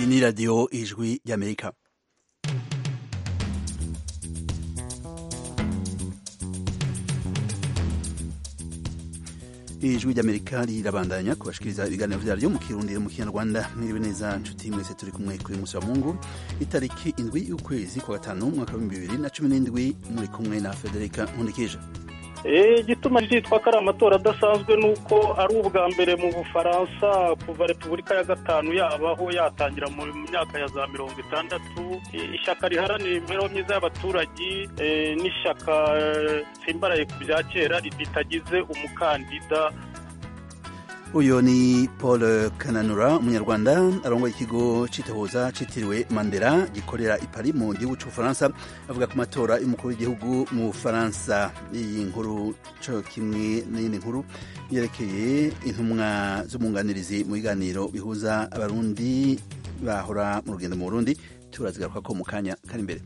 ni radiyo ijwi ry'amerika ijwi ry'amerika rirabandanya kubashikiriza ibiganiro vyaryo mu kirundi mu kinyarwanda mwiriwe neza nshuti mwese turi kumwe kuri musi wa mungu itariki indwi y'ukwezi kwa gatanu umwaka w'ibihumbi bibiri na cumi n'indwi muri kumwe na federika nkundikije igituma ryitwa ko ari amatora adasanzwe ni uko ari ubwa mbere mu bufaransa kuva repubulika ya gatanu yabaho yatangira mu myaka ya za mirongo itandatu ishyaka riharanira imibereho myiza y'abaturage n'ishyaka simbaraye ku bya kera ritagize umukandida uyu ni paul kananura umunyarwanda arongoye ikigo cy'itohoza cyitiriwe mandela gikorera i Paris mu gihugu cy'ubufaransa avuga ku matora y'umukuru w'igihugu mu bufaransa iyi nkuru cyo kimwe n'iyindi nkuru yerekeye intumwa z'umwunganirizi mu biganiro bihuza abarundi bahora mu rugendo mu burundi turazigaruka ko mu kanya kari imbere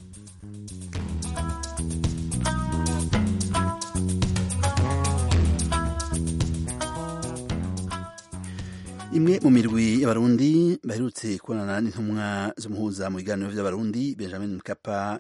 imwe mu mirwi y'abarundi baherutse kubonana n'intumwa z'umuhuza mu biganiro by'abarundi benjamin mkapa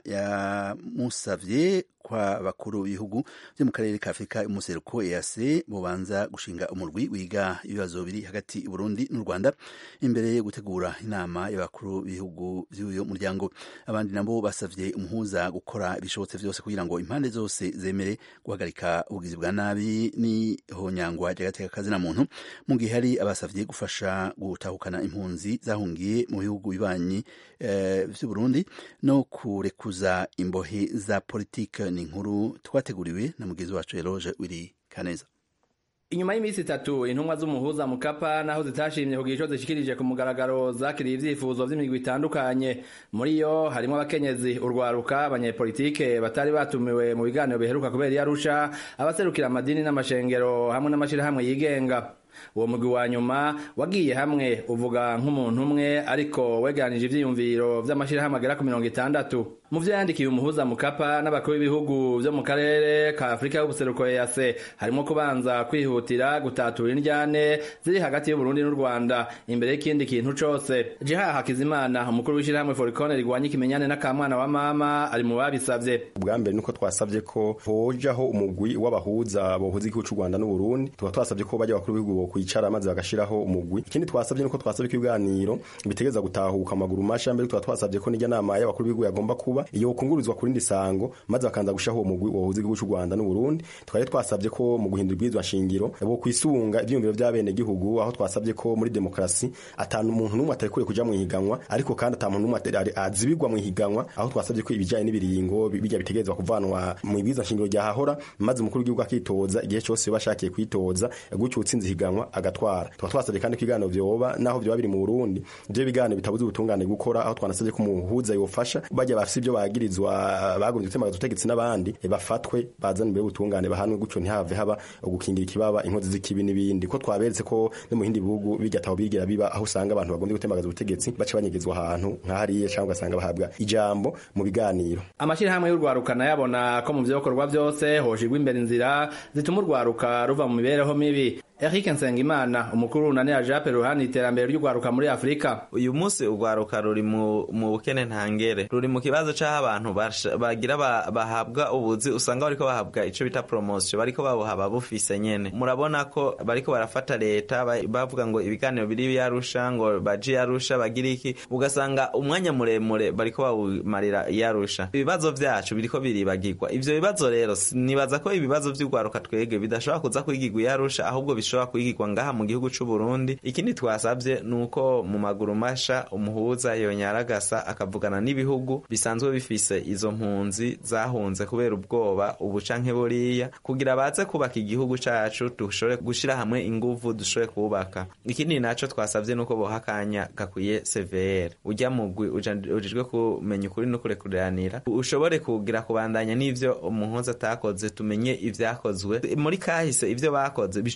yamusavye kwa bakuru b'ibihugu byo mu karere ka afurika y'umuseruko eac bobanza gushinga umurwi wiga ibibazo biri hagati y'uburundi n'u rwanda imbere yo gutegura inama y'abakuru b'ibihugu by'uyu muryango abandi nabo basavye umuhuza gukora ibishobotse vyose kugira ngo impande zose zemere guhagarika ubugizi bwa nabi n'ihonyangwa ry'agateka kazina muntu mu gihe hari abasavye gufasha gutahukana impunzi zahungiye mu bihugu bibanyi eh, vy'uburundi no kurekuza imbohe za politike ni inkuru twateguriwe na mugenzi wacu Eloge Wiri Kaneza inyuma y'iminsi itatu intumwa z'umuhuza mukapa naho zitashimye kugira ico zishikirije ku mugaragaro zakiriye ivyifuzo vy'imigwi itandukanye muri yo harimwo abakenyezi urwaruka abanyepolitike batari batumiwe mu biganiro biheruka kubera iyarusha abaserukira amadini n'amashengero hamwe n'amashirahamwe yigenga uwo mugwi wa nyuma wagiye hamwe uvuga nk'umuntu umwe ariko wegeranije ivyiyumviro vy'amashirahamwe agera ku mirongo itandatu mu vyo yandikiye umuhuza mukapa n'abakuru b'ibihugu vyo mu karere ka afurika y'ubuseruko ease harimo kubanza kwihutira gutatura indyane ziri hagati y'uburundi n'u rwanda imbere y'ikindi kintu cose jiha hakizimana umukuru w'ishirahamwe forikone rigwanya ikimenyane n'akamwana wa mama ari mu babisavye ubwa mbere nuko twasavye ko hojaho umugwi w'abahuza bohuza igihugu c'u rwanda n'uburundi tukaba twasavye ko bajya abakuru b'ibihugu kwicara maze bagashiraho umugwi ikindi twasavye nuko twasavye ko ibiganiro bitegeza gutahuka amaguru masha mbere tukaba twasavye ko n'ijya nama y'abakuru b'ibihugu yagomba kuba iyo kungururizwa ku rindi sango maze bakanza gushaho uwo mugwi wohuza igihugu c'u Rwanda n'u Burundi twari twasavye ko mu guhindura ibwirizwa shingiro bo kwisunga ivyiyumviro vy'abene gihugu aho twasavye ko muri demokrasi atanu umuntu n'umwe atari kure kuja mu higanwa ariko kandi ata muntu n'umwe azibirwa mu higanwa aho twasavye ko ibijanye n'ibiringo bijya bitegezwa kuvanwa mu ibwirizwa shingiro ryahahora maze umukuru w'igihugu akitoza igihe cyose bashakiye kwitoza gutyo utsinze higanwa agatwara tukaba twasabye kandi ko ibiganiro vyoba naho vyoba biri mu Burundi ivyo biganiro bitabuze ubutungane gukora aho twanasabye ko umuhuza yofasha bajya bafise ivyo bagirizwa bagombye gutemaga ubutegetsi n'abandi bafatwe bazana imbere y'ubutungane bahanwe gutyo ntihave haba gukingira ikibaba inkozi z'ikibi n'ibindi ko twaberetse ko no mu bindi bihugu bijya taho bigira biba aho usanga abantu bagombye gutemagaza ubutegetsi baca banyegezwa ahantu nk'ahariye cyangwa ugasanga bahabwa ijambo mu biganiro amashirahamwe y'urwaruka nayabona ko mu vyokorwa vyose hoshigwa imbere inzira zituma urwaruka ruva mu mibereho mibi Eric Nsengimana umukuru unani ya Jape ruhani iterambere ry'ugwaruka muri Afrika uyu munsi ugwaruka ruri mu mu bukene ntangere ruri mu kibazo c'aho abantu bagira bahabwa ubuzi usanga bariko bahabwa ico bita promotion bariko babuhaba bufise nyene murabona ko bariko barafata leta bavuga ngo ibiganiro biri yarusha ngo baji yarusha bagira iki ugasanga umwanya muremure bariko bawumarira yarusha ibibazo vyacu biriko biribagirwa ivyo bibazo rero nibaza ko ibibazo vy'ugwaruka twege bidashobora kuza kwigirwa yarusha ahubwo bishobora kwigirwa ngaha mu gihugu c'u Burundi ikindi twasavye nuko mu maguru masha umuhuza yonyaragasa akavugana n'ibihugu bisanzwe bifise izo mpunzi zahunze kubera ubwoba ubu canke buriya kugira baze kubaka igihugu cacu dushobore gushira hamwe inguvu dushobore kubaka ikindi naco twasavye nuko boha akanya gakwiye CVR ujya mugwi ujejwe kumenya ukuri no kurekuranira ushobore kugira kubandanya n'ivyo umuhuza atakoze tumenye ivyakozwe muri kahise ivyo bakoze bishobore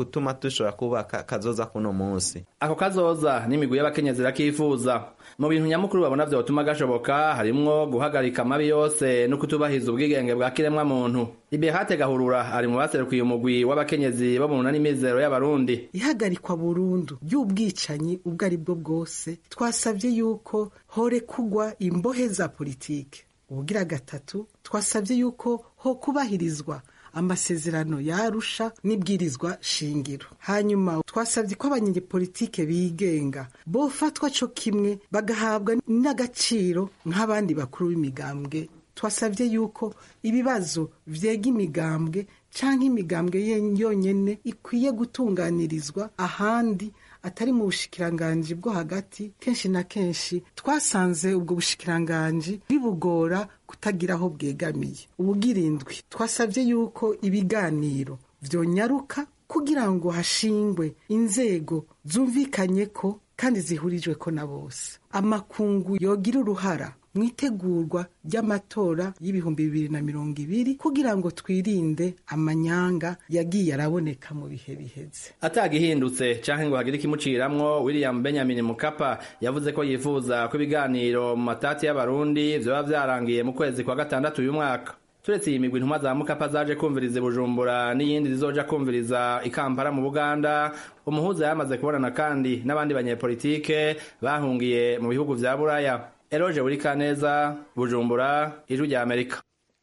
gutuma dushobora kubaka kazoza kuno munsi ako kazoza n'imigwi y'abakenyezi irakifuza mu bintu nyamukuru babona vyotuma gashoboka harimwo guhagarika amabi yose no kutubahiriza ubwigenge bwa kiremwa muntu liberate gahurura ari mu baserukiye umugwi w'abakenyezi bo mu nani mizero y'abarundi ihagarikwa burundu ry'ubwicanyi ubwo ari bwo bwose twasabye yuko horekugwa imbohe za politike ubugira gatatu twasabye yuko ho kubahirizwa amasezerano yarusha n'ibwirizwa shingiro hanyuma twasabye ko abanyepolitike bigenga bofatwa co kimwe bagahabwa n'agaciro nk'abandi bakuru b'imigambwe twasabye yuko ibibazo vyega imigambwe canke imigambwe yonyene ikwiye gutunganirizwa ahandi atari mu bushikiranganji bwo hagati kenshi na kenshi twasanze ubwo bushikiranganji bibugora kutagira aho bwegamiye ubugirindwi twasabye yuko ibiganiro vyonyaruka kugira ngo hashingwe inzego zumvikanye ko kandi zihurijwe ko na bose amakungu yogira uruhara mu itegurwa ry'amatora y'ibihumbi bibiri na mirongo ibiri kugira ngo twirinde amanyanga yagiye araboneka mu bihe biheze atagihindutse canke ngo hagire ikimuciramwo william benjamin mukapa yavuze ko yifuza ko ibiganiro mu matati y'abarundi vyoba vyarangiye mu kwezi kwa gatandatu uyu mwaka turetse iyi migwi intumwa za mukapa zaje kumviriza i bujumbura n'iyindi zizoja kumviriza i kampala mu buganda umuhuza yamaze kubonana kandi n'abandi banyepolitike bahungiye mu bihugu vya buraya eroje burikaneza bujumbura ijwi rya amerika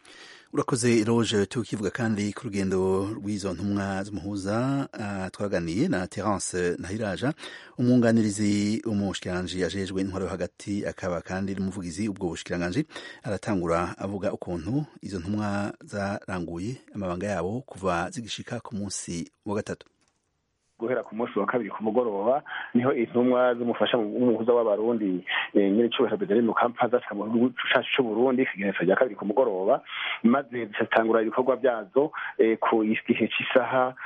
urakoze eroge tukivuga kandi ku rugendo rw'izo ntumwa z'umuhuza uh, twaganiye na terence ntahiraja umwunganirizi umushikiranganji ajejwe intwaro yo hagati akaba kandi n'umuvugizi ubwo bushikiranganji aratangura avuga ukuntu izo ntumwa zaranguye amabanga yabo kuva zigishika ku munsi wa gatatu guhera ku munsi wa kabiri ku mugoroba niho intumwa z'umufasha w'umuhuza w'abarundi nyine cyubahiro Benjamin Mukapa zashika mu gihugu cacu c'Uburundi ikigenekerezo rya kabiri ku mugoroba maze zitangura ibikorwa byazo ku gihe cy'isaha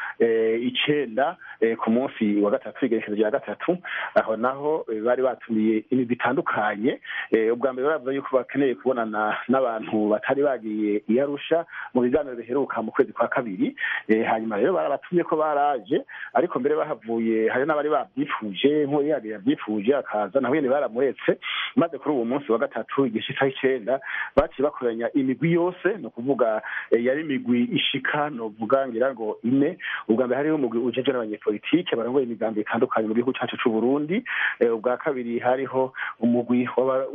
icenda ku munsi wa gatatu igenekerezo rya gatatu aho naho bari batumiye imigwi itandukanye ubwa mbere baravuga yuko bakeneye kubonana n'abantu batari bagiye i Arusha mu biganiro biheruka mu kwezi kwa kabiri hanyuma rero barabatumye ko baraje ariko mbere bahavuye hari n'abari babyifuje nk'uwo yari yabyifuje akaza naho nyine baramuretse maze kuri uwo munsi wa gatatu igice isaha icenda baciye bakoranya imigwi yose ni ukuvuga yari imigwi ishika novuga ngira ngo ine ubwa mbere hariho umugwi ujeje n'abanyepolitike barongoye imigambi itandukanye mu gihugu cacu c'uburundi ubwa kabiri hariho umugwi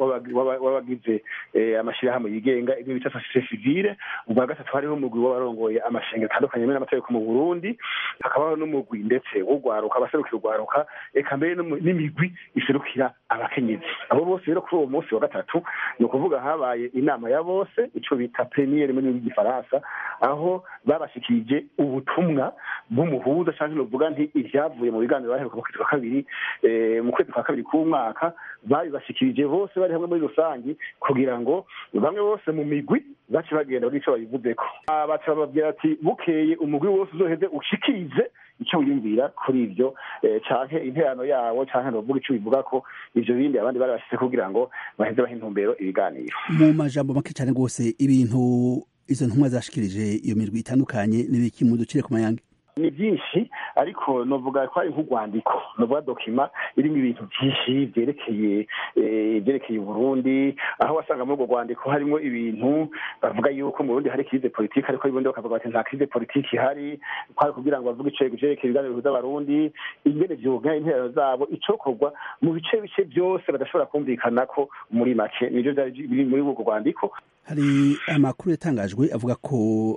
w'abagize amashirahamwe yigenga ibyo bita sosiyete sivile ubwa gatatu hariho umugwi w'abarongoye amashengero atandukanye n'amategeko mu burundi hakabaho n'umugwi ndetse ugwaruka abaserukira ugwaruka eka mbere n'imigwi iserukira abakenyezi abo bose rero kuri uwo munsi wa gatatu ni ukuvuga habaye inama ya bose ico bita peniere mu gifaransa aho babashikirije ubutumwa bw'umuhuza canke novuga nti ivyavuye mu biganiro baheruka mu kwezi kwa kabiri mu kwezi kwa kabiri k'umwaka babibashikirije bose bari hamwe muri rusangi kugira ngo bamwe bose mu migwi bace bagenda buri ico babivuzeko baca bababwira ati bukeye umugwi wose uzoheze ushikirize icyo wiyumvira kuri ibyo canke interano yawo canke novuga ico bivuga ko ivyo bindi abandi bari bashyize kugira ngo baheze baha intumbero ibiganiro mu majambo make cyane rwose ibintu izo ntumwa zashikirije iyo mirwi itandukanye n'ibiki muducire ku mayange ni byinshi ariko novuga ko ari nk'urwandiko novuga dokima irimo ibintu byinshi byerekeye byerekeye uburundi aho wasanga muri urwo rwandiko harimo ibintu bavuga yuko mu burundi hari krize politiki ariko ibundi bakavuga bati nta krize politiki ihari kwari kugira ngo bavuge ico vyerekeye ibiganiro bihuza abarundi ingene vyoganya interano zabo icokorwa mu bice bice byose badashobora kumvikana ko muri make nivyo vyari biri muri urwo rwandiko hari amakuru yatangajwe avuga ko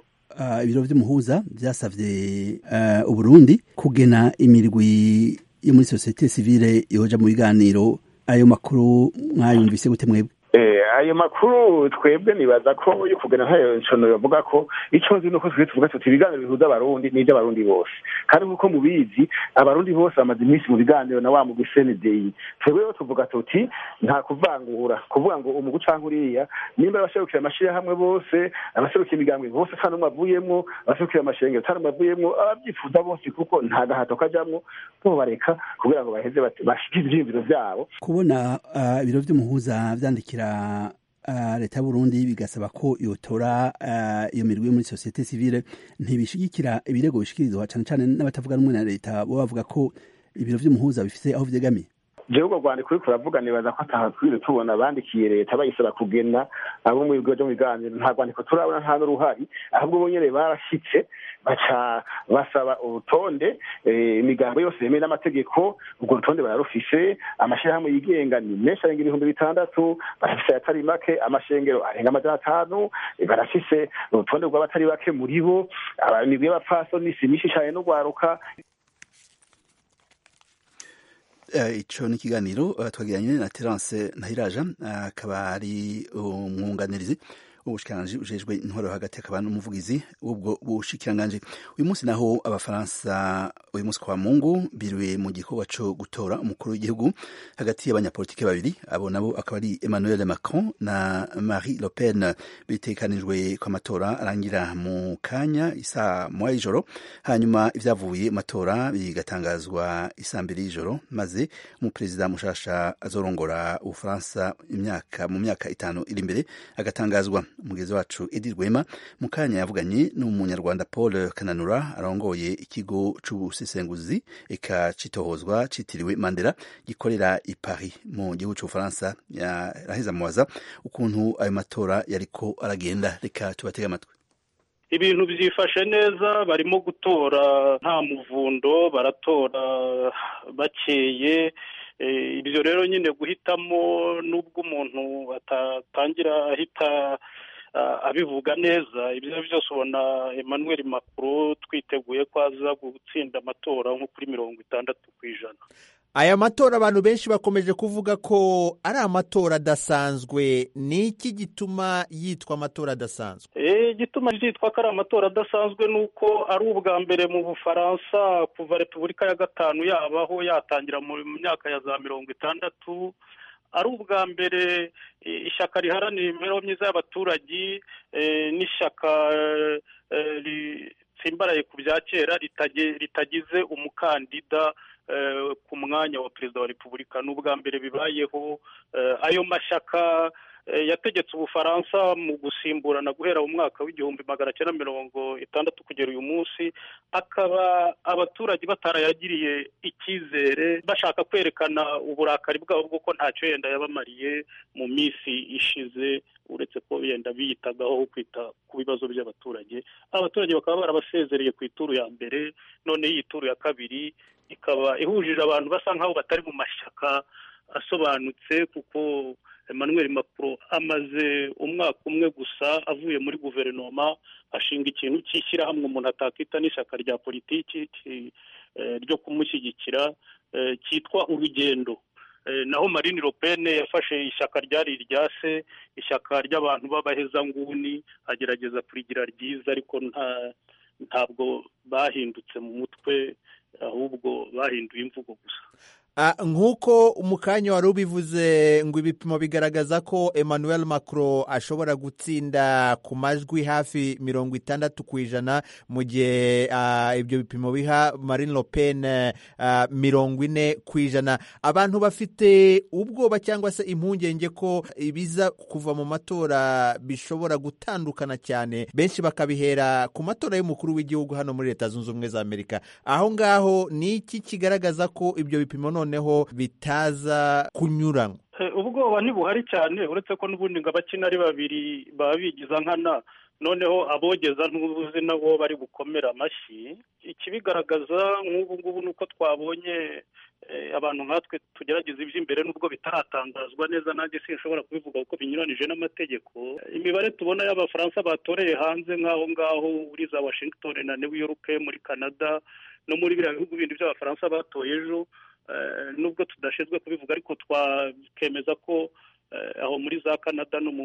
ibiro vy'umuhuza vyasavye uburundi kugena imirwi yo muri sosiyete sivile yoja mu biganiro ayo makuru mwayumvise gute mwebwe ayo makuru twebwe nibaza ko yo kugena ntayo ncono bavuga ko icyo nzi nuko twe tuvuga tuti ibiganiro bihuza abarundi n'iby'abarundi bose kandi nk'uko mubizi abarundi bose bamaze iminsi mu biganiro na wa mugwi cndei twebwe rero tuvuga tuti nta kuvangura kuvuga ngo umugwi canke uriya nimba abaserukira amashirahamwe bose abaserukira imigambwe bose ata n'umwe avuyemwo abaserukira amashengero ata n'umwe avuyemwo abavyifuza bose kuko nta gahato kajamwo bobareka kugira ngo baheze bashikire ivyiyumviro vyabo kubona ibiro vy'umuhuza vyandikira leta y'uburundi bigasaba ko yotora iyo mirwi yo muri sosiyete sivile ntibishigikira ibirego bishikirizwa cyane cyane n'abatavuga rumwe na leta bo bavuga ko ibiro vy'umuhuza bifise aho vyegamiye jewe urwo rwandiko uriko uravuga nibaza ko atahatwire tubona bandikiye leta bayisaba kugena abo mu bigo vyo mu biganiro nta rwandiko turabona nta n'uruhari ahubwo bo nyene barashitse baca basaba urutonde imigambo yose yemewe n'amategeko urwo rutonde bararufise amashirahamwe yigenga ni menshi arenga ibihumbi bitandatu barafise ayatari make amashengero arenga amajana atanu barafise urutonde rw'abatari bake muri bo imigwi y'abapfasoni si myinshi cane n'urwaruka ico ni ikiganiro twagiranye na terence ntahiraja akaba ari umwunganirizi ubushikiranganji ujejwe intwaro hagati akaba n'umuvugizi w'ubwo bushikiranganji uyu munsi naho abafaransa uyu munsi kwa mungu biriwe mu gikorwa co gutora umukuru w'igihugu hagati y'abanyapolitike babiri abo nabo akaba ari emmanuel macron na marie le pen bitekanijwe ko amatora arangira mu kanya isa moya y'ijoro hanyuma ivyavuye matora bigatangazwa isa mbiri y'ijoro maze umuperezida mushasha azorongora ubufaransa imyaka mu myaka itanu iri imbere agatangazwa umugezi wacu edi rwema mu kanya yavuganye n'umunyarwanda paul kananura arongoye ikigo c'ubusesenguzi eka citohozwa citiriwe mandela gikorera i paris mu gihugu c'ubufaransa yaraheza mubaza ukuntu ayo matora yariko aragenda reka tubatege amatwi ibintu byifashe neza barimo gutora nta muvundo baratora bakeye ibyo rero nyine guhitamo n'ubwo umuntu atatangira ahita abivuga neza ibyo byose ubona Emmanuel Macron twiteguye ko aza gutsinda amatora nko kuri mirongo itandatu ku ijana aya matora abantu benshi bakomeje kuvuga ko ari amatora adasanzwe ni iki gituma yitwa amatora adasanzwe igituma ryitwa ko ari amatora adasanzwe ni uko ari ubwa mbere mu bufaransa kuva repubulika ya gatanu yabaho yatangira mu myaka ya za mirongo itandatu ari ubwa mbere ishyaka riharanira imibereho myiza y'abaturage n'ishyaka ritsimbaraye ku bya kera ritagize umukandida ku mwanya wa perezida wa repubulika ni ubwa mbere bibayeho ayo mashyaka yategetse ubufaransa mu gusimburana guhera mu mwaka w'igihumbi magana cyenda mirongo itandatu kugera uyu munsi akaba abaturage batarayagiriye icyizere bashaka kwerekana uburakari bwabo bw'uko ntacyo yenda yabamariye mu minsi ishize uretse ko yenda biyitagaho kwita ku bibazo by'abaturage abaturage bakaba barabasezereye ku ituru ya mbere none iyi turu ya kabiri ikaba ihujije abantu basa nk'aho batari mu mashyaka asobanutse kuko Emmanuel Macron amaze umwaka umwe gusa avuye muri guverinoma ashinga ikintu cy'ishyirahamwe umuntu atakita n'ishyaka rya politiki ryo kumushyigikira cyitwa urugendo naho Marine Le Pen yafashe ishyaka ryari irya se ishyaka ry'abantu b'abahezanguni agerageza kurigira ryiza ariko nta ntabwo bahindutse mu mutwe ahubwo bahinduye imvugo gusa nk'uko umukanya wari ubivuze ngo ibipimo bigaragaza ko emmanuel macron ashobora gutsinda ku majwi hafi mirongo itandatu ku ijana mu gihe ibyo bipimo biha marine le pen mirongo ine ku ijana abantu bafite ubwoba cyangwa se impungenge ko ibiza kuva mu matora bishobora gutandukana cyane benshi bakabihera ku matora y'umukuru w'igihugu hano muri leta zunze ubumwe za amerika aho ngaho ni iki kigaragaza ko ibyo bipimo none noneho bitaza kunyuranywa ubwoba ntibuhari cyane uretse ko n'ubundi ngo abakina ari babiri baba bigiza nkana noneho abogeza ntubuzi nabo bari bukomera amashyi ikibigaragaza nk'ubu ngubu ni uko twabonye abantu nkatwe tugerageza iby'imbere nubwo bitaratangazwa neza nanjye sinshobora kubivuga kuko binyuranije n'amategeko imibare tubona y'abafaransa batoreye hanze nk'aho ngaho uri za washington na new york muri canada no muri biriya bihugu bindi by'abafaransa batoye ejo nubwo tudashinzwe kubivuga ariko twakemeza ko aho muri za canada no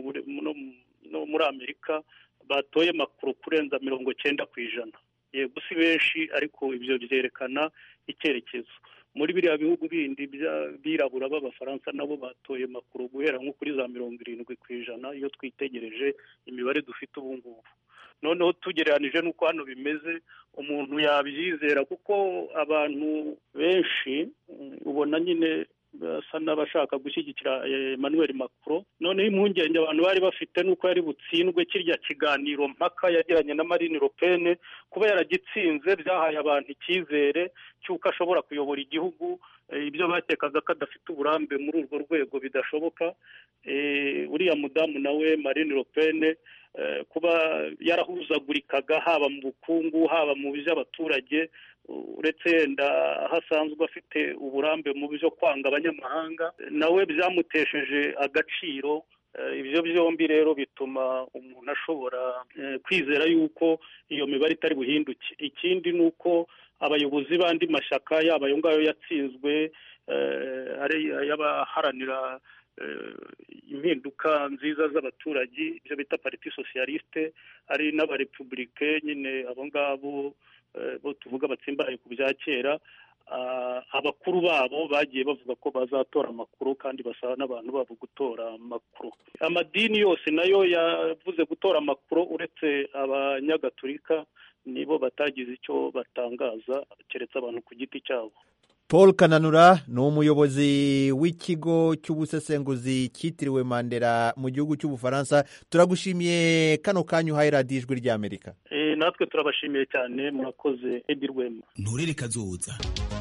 muri amerika batoye makuru kurenza mirongo cyenda ku ijana yego si benshi ariko ibyo byerekana icyerekezo muri biriya bihugu bindi by'abirabura b'abafaransa nabo batoye makuru guhera nko kuri za mirongo irindwi ku ijana iyo twitegereje imibare dufite ubu ngubu noneho tugereranije n'uko hano bimeze umuntu yabyizera kuko abantu benshi ubona nyine basa n'abashaka gushyigikira Emmanuel Macron noneho impungenge abantu bari bafite nuko yari butsindwe kirya kiganiro mpaka yagiranye na Marine Le Pen kuba yaragitsinze byahaye abantu icyizere cy'uko ashobora kuyobora igihugu ibyo bakekaga ko adafite uburambe muri urwo rwego bidashoboka uriya mudamu nawe Marine Le Pen kuba yarahuzagurikaga haba mu bukungu haba mu by'abaturage uretse yenda aho asanzwe afite uburambe mu byo kwanga abanyamahanga nawe byamutesheje agaciro ibyo byombi rero bituma umuntu ashobora kwizera yuko iyo mibare itari buhinduke ikindi ni uko abayobozi b'andi mashyaka yaba ayo ngayo yatsinzwe ari ay'abaharanira impinduka nziza z'abaturage ibyo bita pariti sosiyalisite ari n'abarepubulike nyine abo ngabo bo tuvuga batsimbaraye ku bya kera abakuru babo bagiye bavuga ko bazatora amakuru kandi basaba n'abantu babo gutora amakuru amadini yose nayo yavuze gutora amakuru uretse abanyagatulika nibo batagize icyo batangaza keretse abantu ku giti cyabo paul kananura ni umuyobozi w'ikigo cy'ubusesenguzi cyitiriwe mandela mu gihugu cy'ubufaransa turagushimiye kano kanya uhaye radiyo ijwi ry'amerika natwe turabashimiye cyane murakoze edi rwema nturere kazoza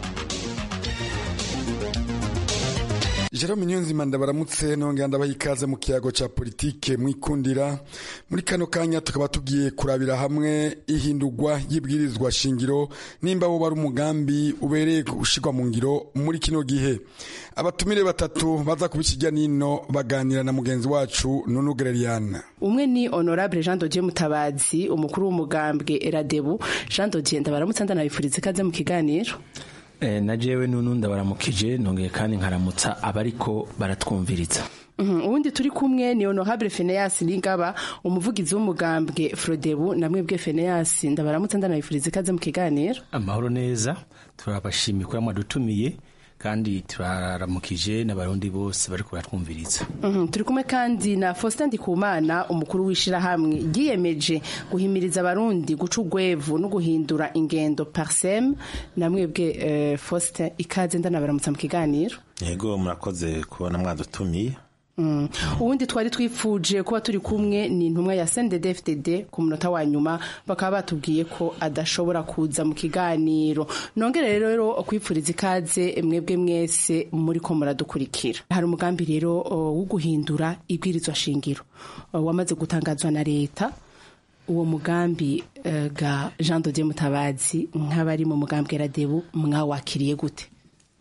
jerome niyonzima ndabaramutse nongera ndabaha ikaze mu kiyago cya politike mwikundira muri kano kanya tukaba tugiye kurabira hamwe ihindurwa y'ibwirizwa shingiro nimba wo bari umugambi ubereye gushyirwa mu ngiro muri kino gihe abatumire batatu baza kuba ikijya nino baganira na mugenzi wacu nunu gereriana umwe ni honorable jean dodier mutabazi umukuru w'umugambwe eradebu jean dodier ndabaramutse ndanabifuriza ikaze mu kiganiro na jewe nunu ndabaramukije nongeye kandi nkaramutsa abariko baratwumviriza ubundi turi kumwe ni honorable Phineas Ningaba umuvugizi w'umugambwe Frodebu namwe bwe Phineas ndabaramutse ndanabifuriza ikaze mu kiganiro amahoro neza turabashimiye ko mwadutumiye kandi turaramukije n'abarundi bose bari kubatwumviriza turi kumwe kandi na Faustin Ndikumana umukuru w'ishirahamwe ryiyemeje guhimiriza abarundi guca urwevu no guhindura ingendo parsem namwebwe Faustin ikaze ndanabaramutsa mu kiganiro yego murakoze kubona mwadutumiye ubundi twari twifuje kuba turi kumwe ni intumwa ya CNDD-FDD ku munota wa nyuma bakaba batubwiye ko adashobora kuza mu kiganiro nongere rero kwipfuriza ikaze mwebwe mwese muri ko muradukurikira hari umugambi rero wo guhindura ibwirizwa shingiro wamaze gutangazwa na leta uwo mugambi ga Jean Dodier Mutabazi nk'abari mu mugambi Radebu mwawakiriye gute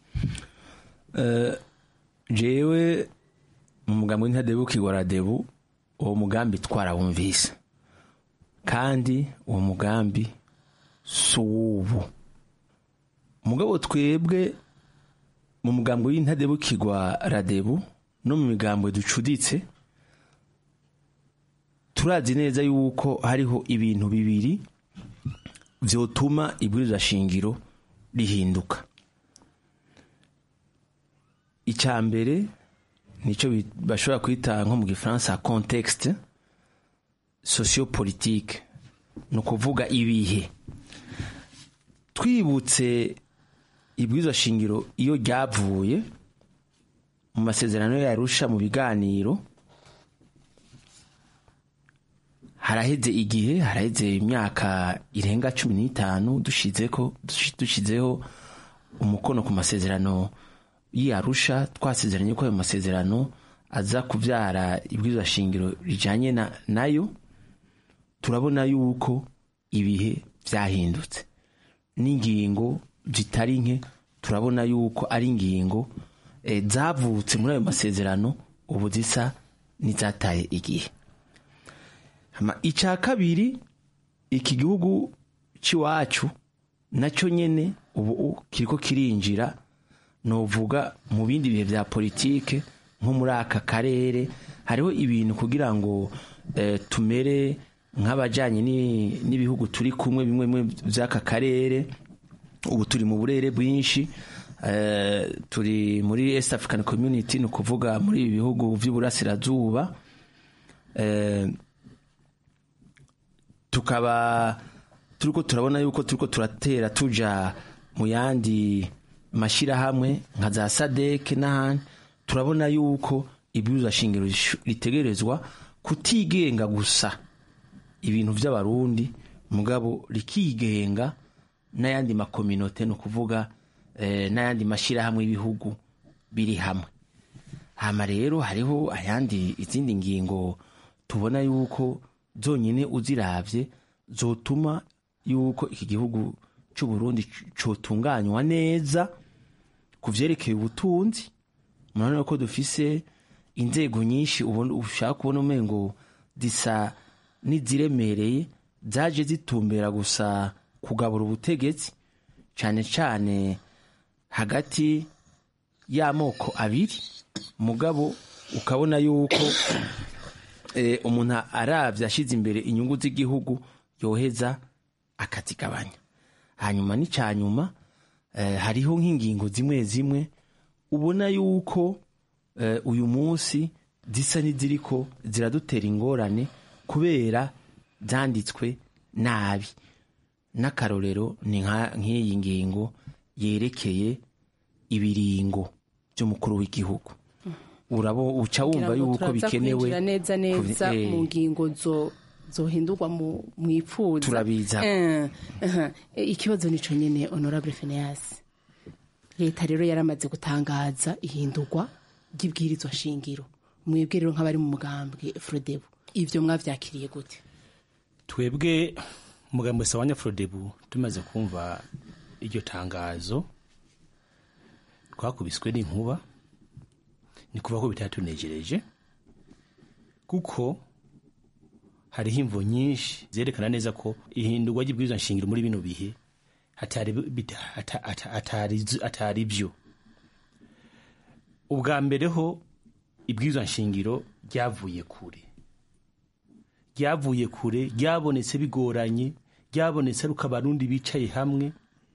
jewe mu mugambi w'intadebu kigora debu uwo mugambi twarawumvise kandi uwo mugambi si uw'ubu mugabo twebwe mu mugambi w'intadebu kigwa radebu no mu migambo ducuditse turazi neza yuko hariho ibintu bibiri vyotuma ibwirizwa shingiro rihinduka icya mbere nicyo bashobora kwita nko mu gifaransa contexte sociopolitique ni ukuvuga ibihe twibutse ibwirizwa shingiro iyo ryavuye mu masezerano yarusha mu biganiro haraheze igihe haraheze imyaka irenga cumi n'itanu dushyizeho umukono ku masezerano y'iyarusha twasezeranye ko ayo masezerano aza kubyara ibwirizwa shingiro rijyanye nayo turabona yuko ibihe byahindutse n'ingingo zitari nke turabona yuko ari ingingo zavutse muri ayo masezerano ubu zisa n'izataye igihe icya kabiri iki gihugu cy'iwacu nacyo nyine ubu kiriko kirinjira nuvuga mu bindi bihe bya politike nko muri aka karere hariho ibintu kugira ngo tumere nk'abajyanye n'ibihugu turi kumwe bimwe bimwe by'aka karere ubu turi mu burere bwinshi turi muri east african community ni ukuvuga muri ibi bihugu by'uburasirazuba tukaba turiko turabona yuko turiko turatera tuja mu yandi mashyirahamwe nka za sadeke n'ahandi turabona yuko ibwirizwa shingiro ritegerezwa kutigenga gusa ibintu by'abarundi mugabo rikigenga n'ayandi makominote ni ukuvuga n'ayandi mashyirahamwe y'ibihugu biri hamwe hama rero hariho ayandi izindi ngingo tubona yuko zonyine uzirabye zotuma yuko iki gihugu cy'u Burundi cyotunganywa neza ku byerekeye ubutunzi murabona ko dufise inzego nyinshi ushaka kubona umengo zisa n'iziremereye zaje zitumbera gusa kugabura ubutegetsi cyane cyane hagati y'amoko abiri mugabo ukabona yuko umuntu arabye ashyize imbere inyungu z'igihugu yoheza akazigabanya hanyuma n'icyanyuma hariho nk'ingingo zimwe zimwe ubona yuko uyu munsi zisa n'iziriko ziradutera ingorane kubera byanditswe nabi n'akarorero ni nk'iyi ngingo yerekeye ibiringo by'umukuru w'igihugu urabo uca wumva yuko bikenewe neza neza mu ngingo zo zohindurwa mu ipfuza turabiza ikibazo nico nyene honorable Phineas leta rero yaramaze gutangaza ihindurwa ry'ibwirizwa shingiro mwebwe rero nk'abari mu mugambwe Frodebu ivyo mwavyakiriye gute twebwe umugambwe sawanya Frodebu tumaze kumva iryo tangazo twakubiswe n'inkuba ni kuva ko bitatunejereje kuko hariho imvo nyinshi zerekana neza ko ihindurwa ry'ibwirizwa nshingiro muri bino bihe atari byo ubwa mbere ho ibwirizwa nshingiro ryavuye kure ryavuye kure ryabonetse bigoranye ryabonetse ari uko abarundi bicaye hamwe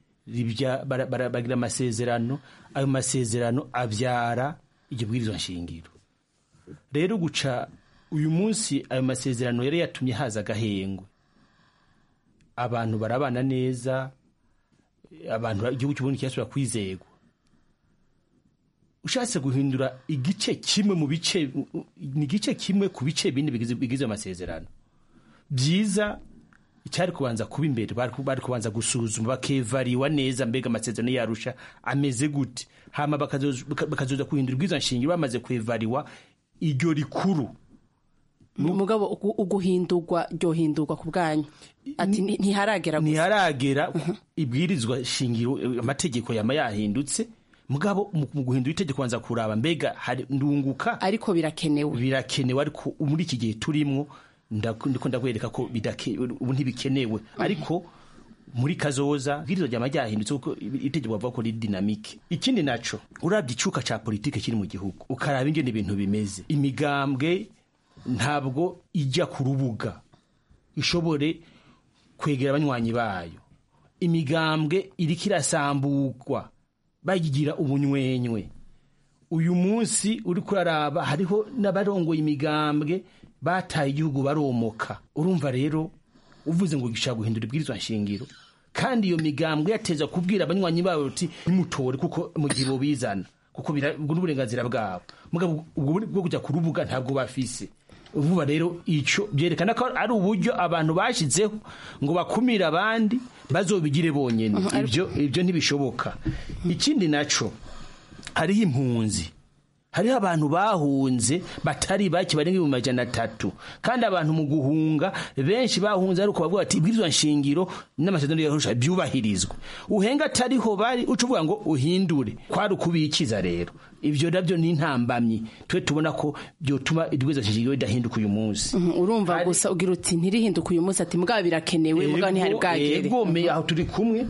bagira amasezerano ayo masezerano abyara iryo bwirizwa nshingiro rero guca uyu munsi ayo masezerano yari yatumye haza agahengwe abantu barabana neza abantu igihugu cy'ubundi kirasubira kwizegwa ushatse guhindura igice kimwe mu bice ni igice kimwe ku bice bine bigize amasezerano byiza icyari kubanza kuba imbere bari kubanza gusuzuma bakevariwa neza mbega amasezerano yarusha ameze gute hama bakazoza guhindura ubwiza nshingiro bamaze kwevariwa iryo rikuru mugabo uguhindurwa ryohindurwa ku bwanyu ati ntiharagera gusa ntiharagera ibwirizwa shingiro amategeko yama yahindutse mugabo mu guhindura itegeko banza kuraba mbega ndunguka ariko birakenewe birakenewe ariko muri iki gihe turimo ndiko ndakwereka ko ubu ntibikenewe ariko muri kazoza ibwirizwa ryama ryahindutse kuko itegeko bavuga ko riri dinamike ikindi naco urabye icuka ca politike kiri mu gihugu ukaraba ingene ibintu bimeze imigambwe ntabwo ijya ku rubuga ishobore kwegera abanywanyi bayo imigambwe iriko irasambugwa bayigira ubunywenywe uyu munsi uri kuraraba hariho n'abarongoye imigambwe bataye igihugu baromoka urumva rero uvuze ngo gishaka guhindura ibwirizwa nshingiro kandi iyo migambwe yateza kubwira abanywanyi babo uti nimutore kuko mu gihe bobizana kuko n'uburenganzira bwabo mugabo ubwo bwo kujya ku rubuga ntabwo bafise vuba rero icyo byerekana ko ari uburyo abantu bashyizeho ngo bakumire abandi bazobigire bonyine ibyo ibyo ntibishoboka ikindi naco hariho impunzi hariho abantu bahunze batari bake barenga ibihumbi majana atatu kandi abantu mu guhunga benshi bahunze ari uko bavuga bati ibwirizwa nshingiro n'amasezerano yarusha byubahirizwe uhenga atariho bari uca uvuga ngo uhindure kwari ukubikiza rero ibyo nabyo ni intambamyi twe tubona ko byotuma ibwirizwa nshingiro ridahinduka uyu munsi urumva gusa ugira uti ntirihinduka uyu munsi ati mugabo birakenewe mugabo ntihari bwagere egome aho turi kumwe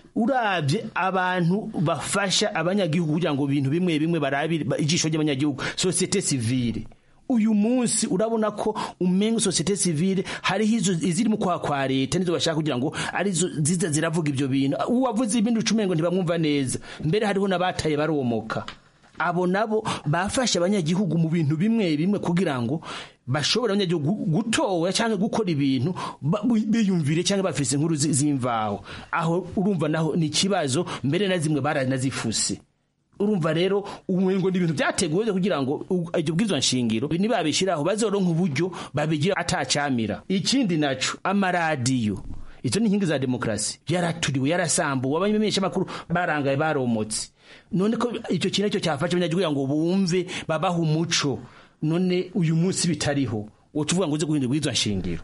urabye abantu bafasha abanyagihugu kugira ngo ibintu bimwe bimwe barabire ijisho ry'abanyagihugu sosiyete sivile uyu munsi urabona ko umenga sosiyete sivile hariho izo iziri mu kwa kwa leta nizo bashaka kugira ngo arizo ziza ziravuga ibyo bintu uwavuze ibindi ucumengo ntibamwumva neza mbere hariho n'abataye baromoka abo nabo bafashe abanyagihugu mu bintu bimwe bimwe kugira ngo bashobora abanyagihugu gutora cyangwa gukora ibintu ba- biyumvire cyangwa bafise inkuru zi- z'imvaho aho urumva naho ni ikibazo mbere na zimwe baranazifuse urumva rero umengo ni ibintu byateguwe kugira ngo u- iryo bwizwa nshingiro nibabishiraho bazoronka uburyo babigira atacamira ikindi naco amaradiyo izo ni inkingi za demokarasi yaraturiwe yarasambuwe abamenyesha makuru barangaye baromotse none ko icyo kintu cyo cyafasha abanyagihugu kugira ngo bumve babaha umuco none uyu munsi bitariho utuvuga ngo uze guhindura bwizwa nshingiro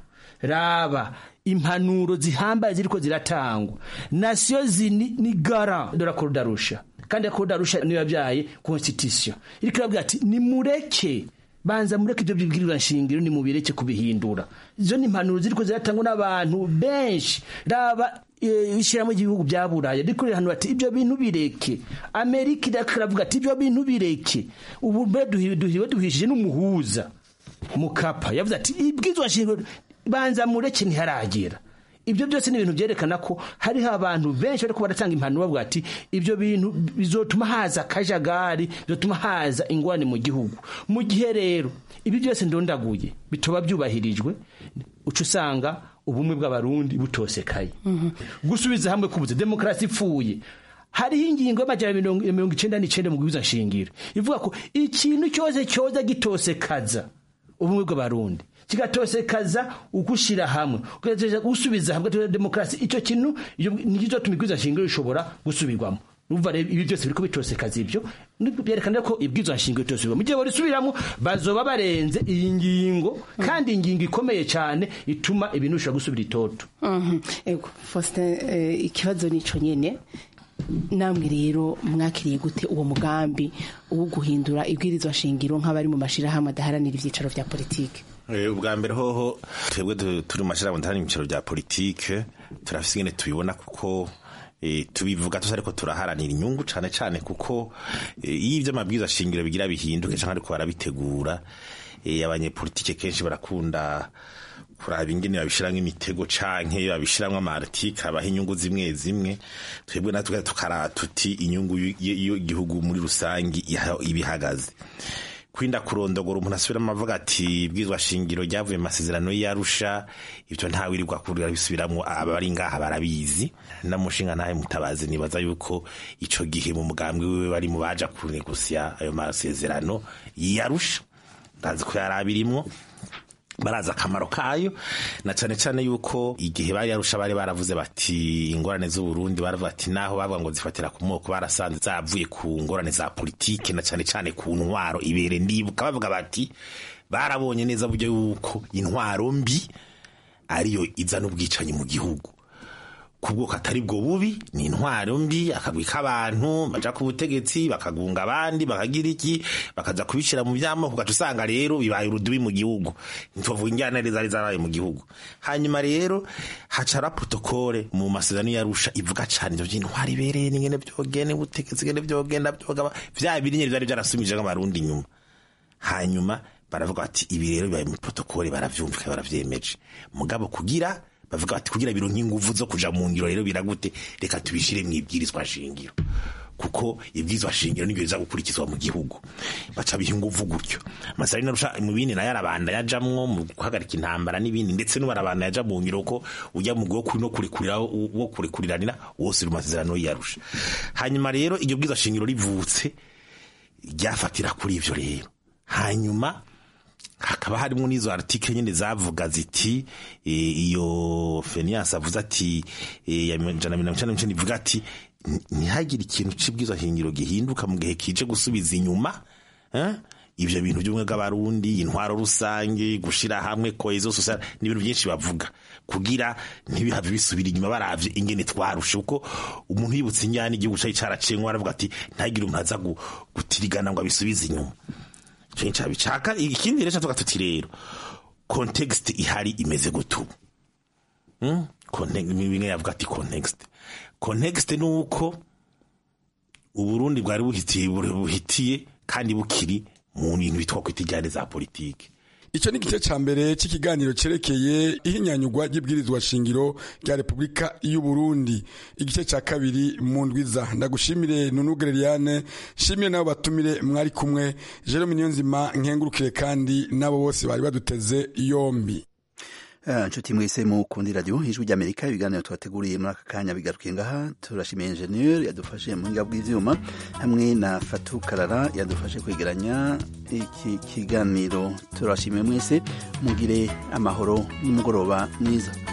raba impanuro zihambaye ziriko ziratangwa nasiyo zini ni gara dora korudarusha kandi korudarusha niyo yabyaye constitution iriko irabwira ati nimureke banza mureke ibyo bibwirizwa nshingiro nimubireke kubihindura izo ni impanuro ziriko ziratangwa n'abantu benshi raba eh, ishyirahamwe ry'ibihugu bya buraya riko rirahanura ati ibyo bintu bireke amerika iriko iravuga ati ibyo bintu bireke ubu mbe duhi- duhiwe duhishije n'umuhuza mukapa yavuze ati ibwizwa nshingiro banza mureke ntiharagera ibyo byose ni ibintu byerekana ko hariho abantu benshi bariko baratanga impanuro bavuga ati ibyo bintu bizotuma haza akajagari bizotuma haza ingwane mu gihugu mu gihe rero ibi byose ndondaguye bitoba byubahirijwe uca usanga ubumwe bw'abarundi butosekaye gusubiza hamwe kubuze demokarasi ipfuye hariho ingingo y'amajana mirongo mirongo icenda n'icenda mu bwiza nshingiro ivuga ko ikintu cyose cyoza gitosekaza ubumwe bw'abarundi kigatosekaza ugushira hamwe ugatosekaza gusubiza hamwe tugira demokarasi icyo kintu iyo- nicyo tuma ibwiza nshingiro bishobora gusubirwamo urumva rero ibi byose biriko bitosekaza ibyo nibwo byerekana ko ibwiza nshingiro bitosubirwamo mu gihe barisubiramo bazoba barenze iyi ngingo kandi ingingo ikomeye cyane ituma ibintu bishobora gusubira itoto Mhm. Ego Faustin eh, ikibazo nico nyene namwe rero mwakiriye gute uwo mugambi wo guhindura ibwirizwa shingiro nk'abari mu mashirahamwe adaharanira ivyicaro vya politike Eh, ubwa mbere hoho twebwe du- turi mu mashirahamwe ndahari mu bicaro bya politike turafise ingene tubibona kuko eh, tubivuga tusa ariko turaharanira inyungu cane cane kuko eh, iyo ivyo amabwiriza shingiro bigira bihinduke canke ariko barabitegura eh, abanyepolitike kenshi barakunda kuraba ingene babishiramwo imitego canke babishiramwo amartike abaha inyungu zimwe zimwe twebwe natwe tukara tuti inyungu y- y- y'igihugu muri rusangi iha- ibihagaze kwinda kurondogora umuntu asubiramo avuga ati bwizwa shingiro ryavuye mu masezerano y'arusha ibyo ntawirirwa kurira bisubiramwo abari ngaha barabizi namushinga ntahe mutabazi nibaza yuko ico gihe mu mugambwe wiwe bari mu baja kunegusya ayo masezerano y'arusha ndazi ko yari abirimwo barazi akamaro kayo na cane cane yuko igihe bari yarusha bari baravuze bati ingorane z'uburundi baravuga ati naho bavuga ngo zifatira ku moko barasanze zavuye ku ngorane za politike na cane cane ku ntwaro ibere ndibuka bavuga bati barabonye neza buryo yuko intwaro mbi ariyo izana ubwicanyi mu gihugu kubwoko atari bwo bubi ni intwaro mbi akagwi k'abantu baja ku butegetsi bakagunga abandi bakagira iki bakaza kubishira mu vyamoko ugaca usanga rero bibaye urudubi mu gihugu ntituvuga injyana zari zarabaye mu gihugu hanyuma rero hacara protokole mu masezerano yarusha ivuga cane ivyo vy'intwaro ibereye n'ingene vyogene ubutegetsi ngene vyogenda vyogaba vya biri nyene vyari vyarasumije nk'abarundi inyuma hanyuma baravuga bati ibi rero bibaye muri protokole baravyumvika baravyemeje mugabo kugira bavuga bati kugira bironke inguvu zo kuja mu ngiro rero biragute reka tubishire mu ibwirizwa shingiro kuko ibwirizwa shingiro nibyo biza gukurikizwa mu gihugu baca biha inguvu gutyo amasari narusha mu bindi nayo arabanda yajamwo mu guhagarika intambara n'ibindi ndetse n'ubarabanda yaja mu ngiro ko ujya mu gwo no kurekurira wo kurekuriranira wose uri mu masezerano yarusha hanyuma rero iryo bwirizwa shingiro rivutse ryafatira kuri ivyo rero hanyuma hakaba harimo n'izo article nyine zavuga ziti e, iyo Fenias avuze ati e, ya jana mirongo icenda n'icenda ivuga ati ntihagire ikintu c'ibwirizwa shingiro gihinduka mu gihe kije gusubiza inyuma eh? ivyo bintu by'ubumwe bw'abarundi intwaro rusange gushira hamwe cohesion sociale n'ibintu byinshi bavuga kugira ntibihave bisubira inyuma baravye ingene twarushe kuko umuntu yibutse injyana igihugu cari caracengwa aravuga ati ntagire umuntu aza gutirigana ngo abisubize inyuma cenca bicaka ikindi rero tuvuga tuti rero context ihari imeze gutubu hmm? bimwe yavuga ati context context ni uko uburundi bwari buhitiye buhitiye kandi bukiri mu bintu bitwa kwita ijyane za politike icyo ni igice cya mbere cy'ikiganiro cyerekeye ihinyanyurwa ry'ibwirizwa shingiro rya repubulika y'u Burundi igice cya kabiri mu ndwiza ndagushimire nunu gereriane shimire nabo batumire mwari kumwe jerome niyonzima nkengurukire kandi n'abo bose bari baduteze yombi nshuti mwese mukundi radiyo ijwi ry'amerika ibiganiro twateguriye muri aka kanya bigarukiye ngaha turashimiye enjeniyeri yadufashe mu buhinga bw'ibyuma hamwe na fatu karara yadufashe kwegeranya iki kiganiro turashimiye mwese mugire amahoro n'umugoroba mwiza